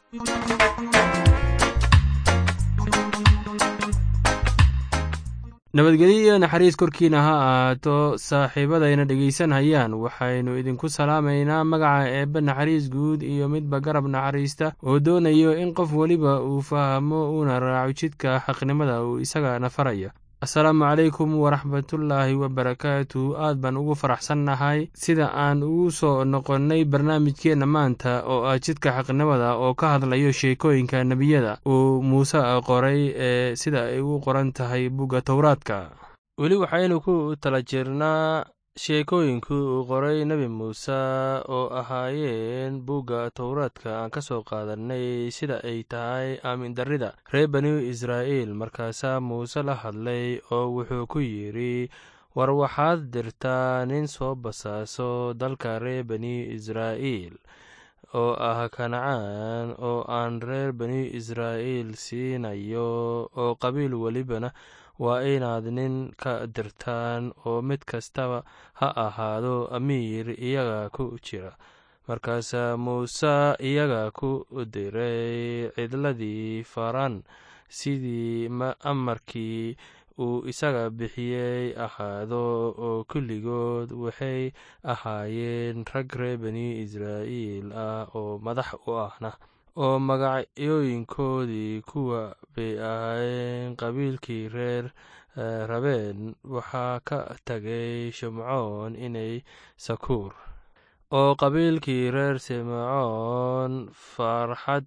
nabadgelyo iyo naxariis korkiina ha ahaato saaxiibadayna dhegaysanhayaan waxaynu idinku salaamaynaa magaca eebbe naxariis guud iyo midba garab naxariista oo doonayo in qof weliba uu fahmo uuna raaco jidka xaqnimada uu isagana faraya asalaamu calaykum waraxmatullaahi wabarakaatu aad baan ugu faraxsannahay sida aan ugu soo noqonnay barnaamijkeenna maanta oo ah jidka xaqnimada oo ka hadlayo sheekooyinka nebiyada uu muuse qoray ee sida ay u qoran tahay bugga towraadka weli waxaynu ku tala jirnaa sheekooyinkii uu qoray nebi muuse oo ahaayeen bugga towraadka aan ka soo qaadannay sida ay tahay aamin darrida reer banu israa'iil markaasaa muuse la hadlay oo wuxuu ku yidhi war waxaad dirtaa nin soo basaaso dalka reer bani israa'iil oo ah kancaan oo aan reer bani israa'iil siinayo oo qabiil welibana waa inaad nin ka dirtaan oo mid kastaba ha ahaado amiir iyaga ku jira markaasaa muuse iyaga ku diray cidladii faran sidii amarkii uu isaga bixiyey ahaado oo kulligood waxay ahaayeen rag reer bani israa'iil ah oo madax u ahna oo magacyooyinkoodii kuwa bay ahaayeen qabiilkii reer rabeen waxaa ka tagay shimcoon inay sakuur oo qabiilkii reer simcoon farxad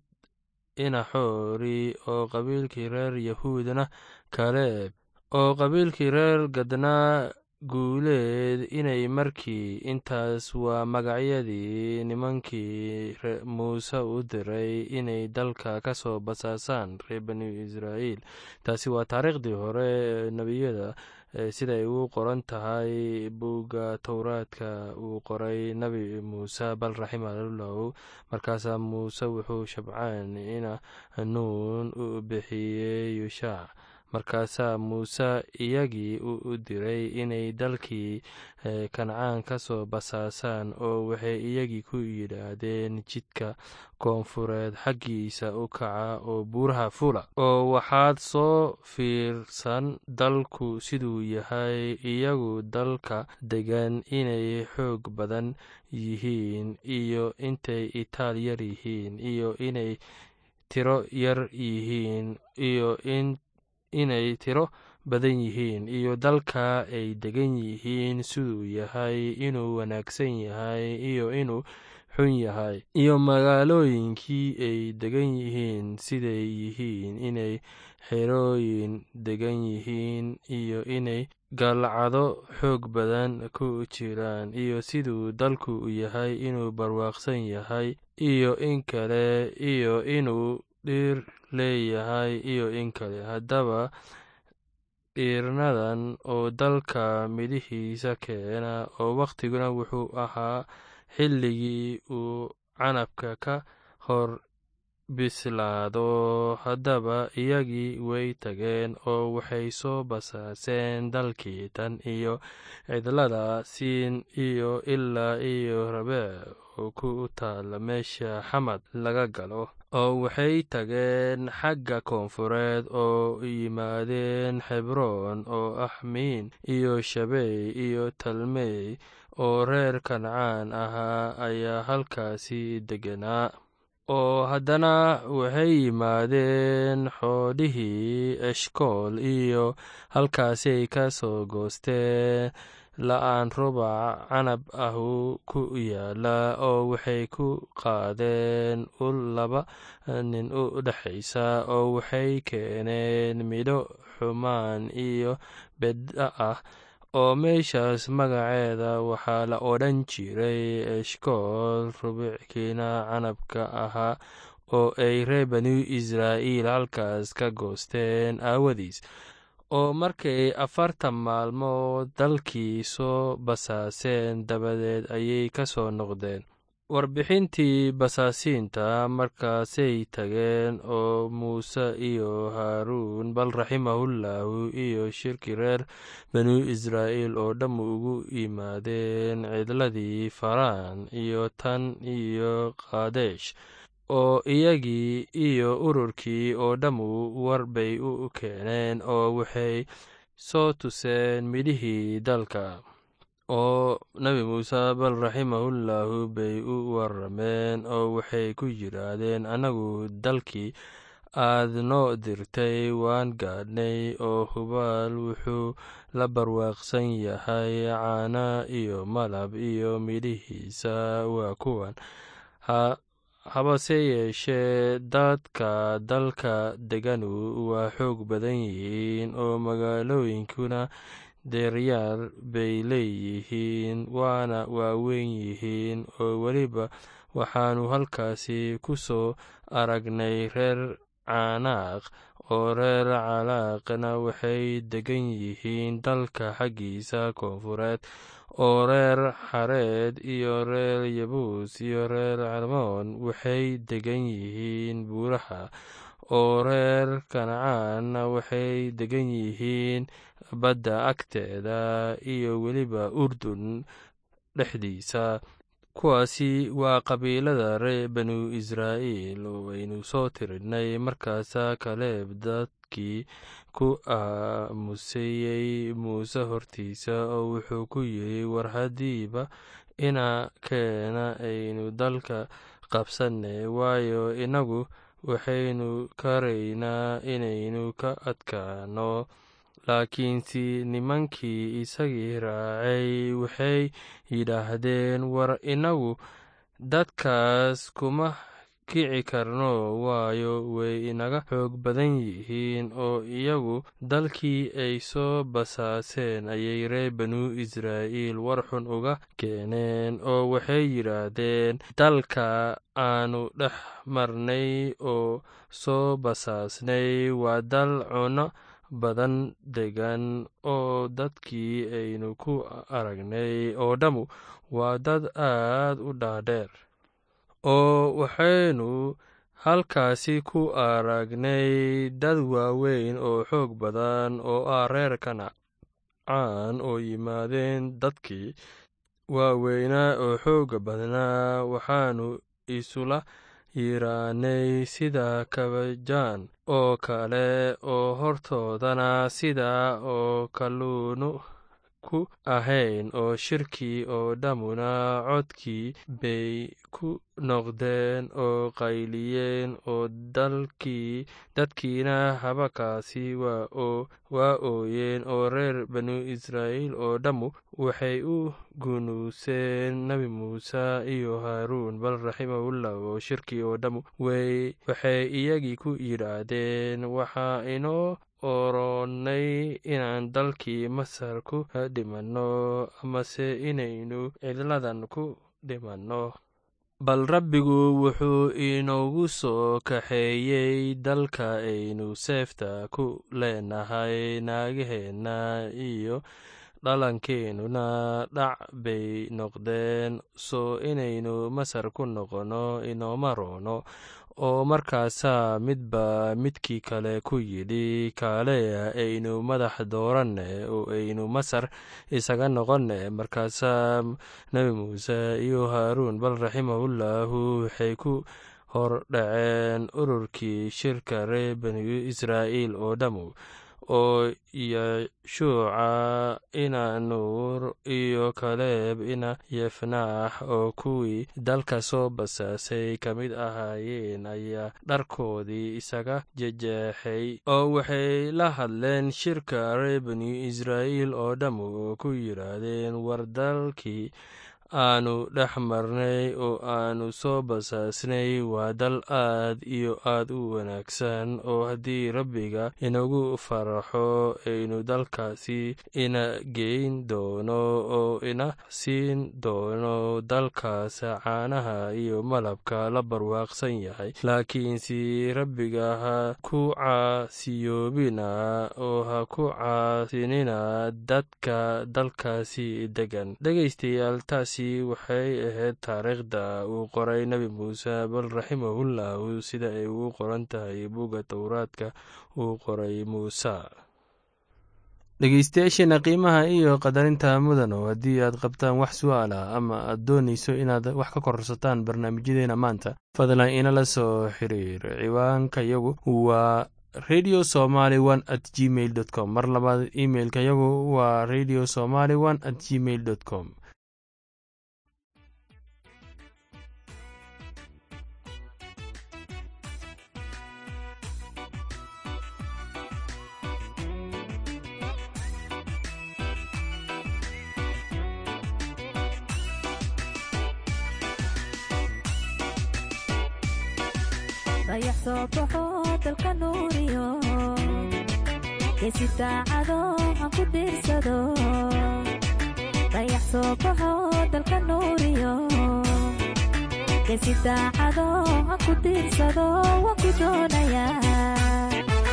inaxoori oo qabiilkii reer yahuudna kaleeb oo qabiilkii reer gadnaa guuleed inay markii intaas waa magacyadii nimankii muuse u diray inay dalka ka soo basaasaan reer bani israa'iil taasi waa taariikhdii hore ee nebiyada siday ugu qoran tahay bugga towraadka uu qoray nebi muuse bal raximalahu markaasaa muuse wuxuu shabcaan ina nuun u bixiyey yushaac markaasaa muuse iyagii u diray inay dalkii kancaan ka soo basaasaan oo waxay iyagii ku yidhaahdeen jidka koonfureed xaggiisa u kaca oo buuraha fula oo waxaad soo fiirsan dalku siduu yahay iyagu dalka degan inay xoog badan yihiin iyo intay itaal yar yihiin iyo inay tiro yar yihiin iyo in inay tiro badan yihiin iyo dalka ay degan yihiin siduu yahay inuu wanaagsan yahay iyo inuu xun yahay iyo magaalooyinkii ay degan yihiin siday yihiin inay xerooyin degan yihiin iyo inay galcado xoog badan ku jiraan iyo siduu dalku yahay inuu barwaaqsan yahay iyo in kale iyo inuu dhir leeyahay iyo in kale haddaba dhiirnadan oo dalka midhihiisa keena oo wakhtiguna wuxuu ahaa xilligii uu canabka ka hor bislaado haddaba iyagii way tageen oo waxay soo basaaseen dalkii tan iyo cidlada siin iyo ilaa iyo rabeec oo ku taala meesha xamad laga galo oo waxay tageen xagga koonfureed oo yimaadeen xebroon oo ah miin iyo shabey iyo talmey oo reer kancaan ahaa ayaa halkaasi deganaa oo haddana waxay yimaadeen xoodhihii eshkool iyo halkaasay ka soo goosteen la-aan rubac canab ahu ku yaala oo waxay ku qaadeen ul laba nin u dhexaysa oo waxay keeneen midho xumaan iyo bedda ah oo meeshaas magaceeda waxaa la odhan jiray eshkool rubickiina canabka ahaa oo ay reer banu israa'iil halkaas ka goosteen aawadiis oo markay afartan maalmood dalkii soo basaaseen dabadeed ayay ka soo noqdeen warbixintii basaasiinta markaasay tageen oo muuse iyo haaruun bal raximahullahu iyo shirki reer banu israa'iil oo dhamm ugu yimaadeen cidladii faraan iyo tan iyo kaadesh oo iyagii iyo ururkii oo dhammu war bay u keeneen oo waxay soo tuseen midhihii dalka oo nebi muuse bal raximahullahu bay u warameen oo waxay ku yidhaahdeen annagu dalkii aad noo dirtay waan gaadhnay oo hubaal wuxuu la barwaaqsan yahay caana iyo malab iyo midhihiisa waa kuwan habase yeeshee dadka dalka deganu waa xoog badan yihiin oo magaalooyinkuna deeryaar bay leeyihiin waana waaweyn yihiin oo weliba waxaannu halkaasi ku soo aragnay reer canaaq oo reer calaaqna waxay degan yihiin dalka xaggiisa koonfureed oo reer xareed iyo reer yabuus iyo reer calmoon waxay degan yihiin buuraha oo reer kancaanna waxay degan yihiin badda agteeda iyo weliba urdun dhexdiisa kuwaasi waa qabiilada reer banu israa'iil oo aynu soo tirinay markaasaa kaleeb dadkii ku aamusayey muuse hortiisa oo wuxuu ku yidhi war haddiiba ina keena aynu dalka qabsanne waayo innagu waxaynu karaynaa inaynu ka adkaano laakiinse nimankii isagii raacay waxay yidhaahdeen war innagu dadkaas kuma kici karno waayo way inaga xoog badan yihiin oo iyagu dalkii ay soo basaaseen ayay reer banu israa'iil war xun uga keeneen oo waxay yidhaahdeen dalka aanu dhex marnay oo soo basaasnay waa dal cuno badan degan oo dadkii aynu ku aragnay oo dhammu waa dad aad u dhaadheer oo waxaynu halkaasi ku aragnay dad waaweyn oo xoog badan oo ah reer kancaan oo yimaadeen dadkii waaweynaa oo xooga badnaa waxaanu isula yiraanay sida kabajaan oo kale oo hortoodana sida oo kalluunu ku ahayn oo shirkii oo dhammuna codkii bay ku noqdeen oo qayliyeen oo dalkii dadkiina habakaasi waa ooyeen oo reer banu israa'iil oo dhammu waxay u gunuuseen nebi muuse iyo haaruun bal raximahullah oo shirkii oo dhammu waxay iyagii ku yidhaahdeen waxaa inoo oronay inaan dalkii masar ku dhimanno amase inaynu cidladan ku dhimanno bal rabbigu wuxuu inoogu soo kaxeeyey dalka aynu seefta ku leenahay naagaheenna iyo dhalankeenuna dhac bay noqdeen soo inaynu masar ku noqonno inooma roono oo markaasaa midba midkii kale ku yidhi kaaleya aynu madax dooranne oo aynu masar isaga noqonne markaasaa nebi muuse iyo haaruun bal raximahullahu waxay ku hor dhaceen ururkii shirka reer banu israa'iil oo dhammu oo yeshuuca ina nuur iyo kaleeb ina yefnaax oo kuwii dalka soo basaasay ka mid ahaayeen ayaa dharkoodii isaga jejeexay oo waxay la hadleen shirka reer banu israa'iil oo dhammu oo ku yidhaahdeen war dalkii aanu dhex marnay oo aanu soo basaasnay waa dal aad iyo aad u wanaagsan oo haddii rabbiga inagu faraxo aynu dalkaasi ina geyn doono oo ina siin doono dalkaas caanaha iyo malabka la barwaaqsan yahay laakiinse rabbiga ha ku caasiyoobina oo ha ku caasinina dadka dalkaasi degan dhegeystayaal taasi waxay ahayd taariikhda uu qoray nebi muuse bal raximahullahu sida ay ugu qoran tahay bugga towraadka uu qoray muuse dhegeystayaasheena qiimaha iyo qadarinta mudan oo haddii aad qabtaan wax su'aal ah ama aad doonayso inaad wax ka korsataan barnaamijyadeena maanta fadlan inala soo xiriir ciwaanka yagu waa radio somaly one at gmail dot com mar labaad imeilka yagu waa radio somaly one at gmail dot com dayax soo baxo dalka nuuriyo geesi daacado aan ku diirsado dayax soo baxo dalka nuuriyo geesi daacado aan ku diirsado waan ku doonayaa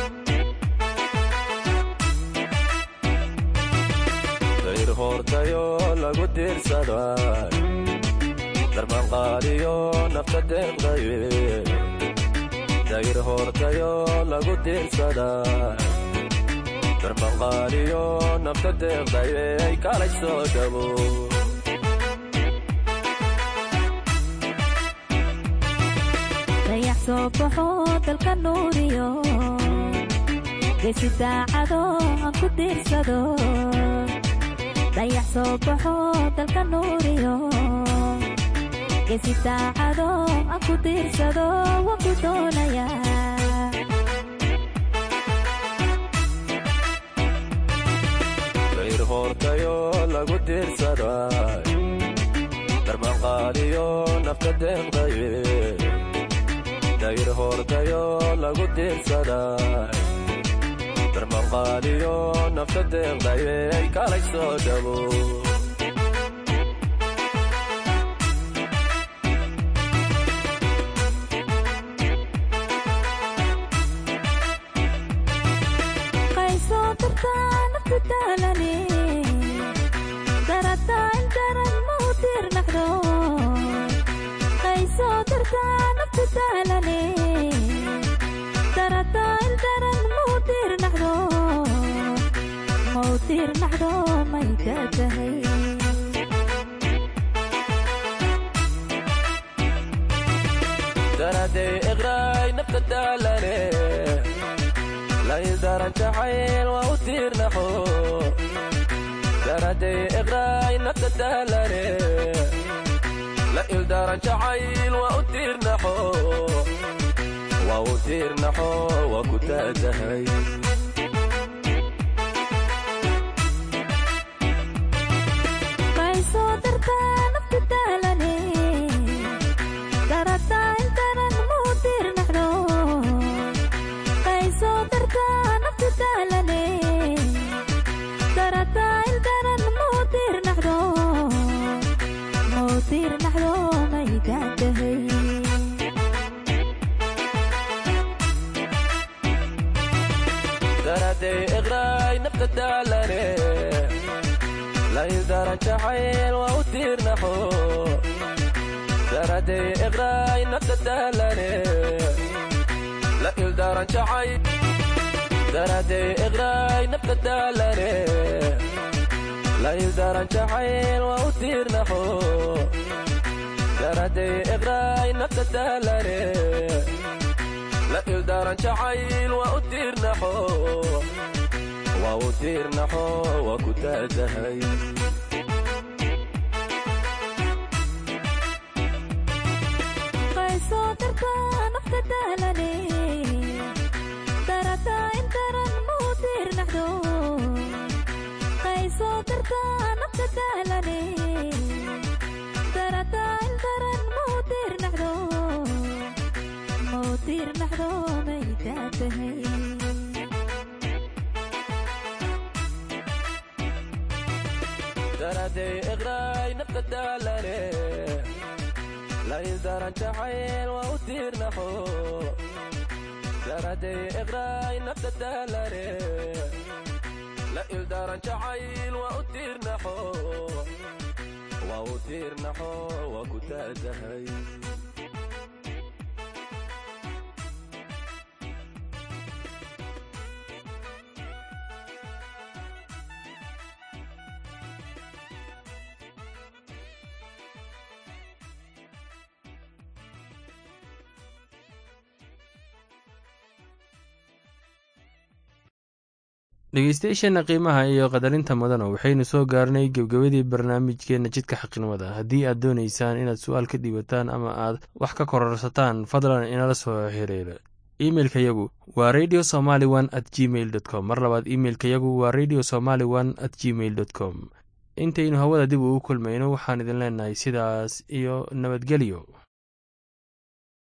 dayr hoortayo lagu diirsada darmanqaadiyo nafta deeqdaye dayr hoortayo lagu diirsada darmanqaadiyo nafta deeqdaye ay kalay soo dhabo dayax soo baxo dalka nuuriyo geesi daacado aan ku diirsado dayax soo baxo dalka nuuriyo geesi daacado aan ku diirsado waan ku doonayaa dayr hoortayo lagu diirsada darmanqaadiyo nafta deeqdaye dayr hoortayo lagu diirsada darmanqaadiyo nafta deeqdaye ay kalay soo dhabo qaysoo dartaa naftu daalane darataa indaran mau diirnaxdo qaysoo dartaa naftu daalane darataa indaran mau diirnaxdo mau diirnaxdo may daatahay daraday iqraay nafta daalane laydaran jacayl waa u tiirnaxo daraday iqraay nafta daalane la ildaran jacayl waa u tiirnaxo waa u tiirnaxo waa ku taatahay qaysoo dartaa naftu daalane darataa intaran mau diirnaxdo qaysoo dartaa naftu daalane darataa intaran mau diirnaxdo mau diirnaxdo may daatahay daraday iqraay nafta daalane laydaran jacayl waa u tiirnaxo daraday iqraay nafta daalane la ildaran jacayl daraday iqraay nafta daalane la ildaran jacayl waa u tiirnaxo daraday iqraay nafta daalane la ildaran jacayl waa u tiirnaxo waa u tiirnaxo waa ku taatahay qaysoo dartaa nafta daalane darataa intaran mau diirnaxdo qaysoo dartaa nafta daalane darataa intaran mau diirnaxdo mau diirnaxdo may daatahay daraday iqraay nafta daalane laydaran jacayl waa u tiirnaxo daraday iqraay nafta daalane la ildaran jacayl waa u tiirnaxo waa u tiirnaxo waa ku taatahay dhegeystayaasheenna qiimaha iyo qadarinta mudana waxaynu soo gaarnay gebgebadii barnaamijkeenna jidka xaqnimada haddii aad doonaysaan inaad su-aal ka dhiibataan ama aad wax ka kororsataan fadlan inala soo xiriira imeilka yagu waa radio somaly one at gmail dot com mar labaad imeilka yagu waa radio somaly one at gmail dot com intaynu hawada dib ugu kulmayno waxaan idin leenahay sidaas iyo nabadgelyo